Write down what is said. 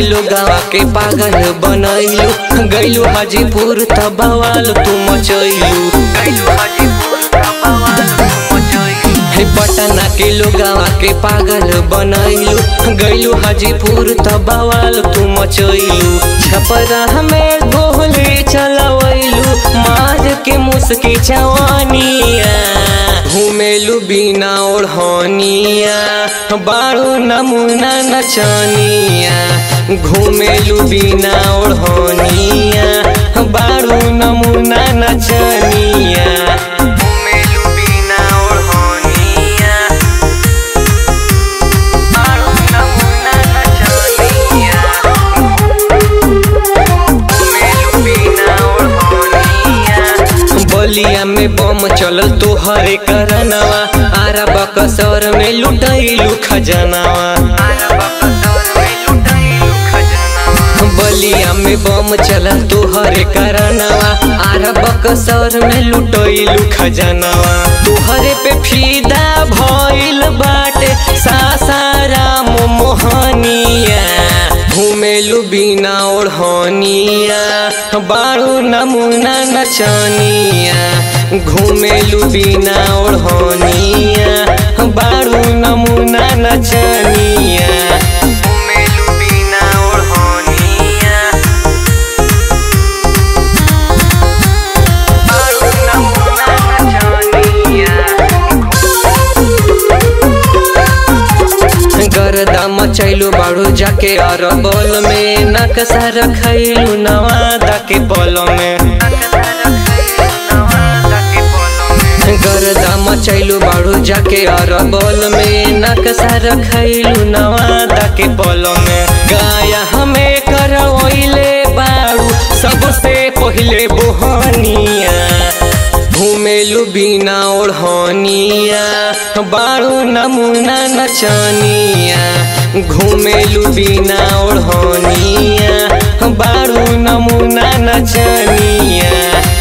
लोगावा के पागल बनैलू गैलू हाजीपुर त बवाल तू मचैलू हे पटना के लोगावा के पागल बनैलू गैलू हाजीपुर त बवाल तू मचैलू छपरा में गोली चलवैलू मार के मुस्की चवानिया घुमेलू बिना ओढ़निया बारू नमूना नचनिया घुमेलू बिना ओढ़निया बारू नमूना नचनिया घुमेलू बिना ओढ़निया बारू नमूना नचनिया घुमेलू बिना ओढ़निया बलिया में बम चलल तोहरे करनवा आरा बकसर में लुटैलू खजनवा बलिया में बम चलल तोहरे करनवा आरा बकसर में लुटैलू खजनवा तोहरे पे फीदा भइल बाटे सासाराम मोहनिया घुमेलू बिना ओढ़निया बारू नमूना नचनिया घुमेलू बिना ओढ़निया बारू नमूना नचनिया घुमेलू बिना ओढ़निया बारू नमूना नचनिया गर्दा मचैलू बाड़ू जाके अरबल में नक्शा रखैलू नवादा के पल में गर्दा मचैलू बाड़ू जाके अरबल में नक्शा रखैलू नवादा के पल में गाया हमें करवैले बाड़ू सबसे पहिले बोहनिया घुमेलू बिना ओढ़निया बारू नमूना नचनिया घुमेलू बिना ओढ़निया बारू नमूना नचनिया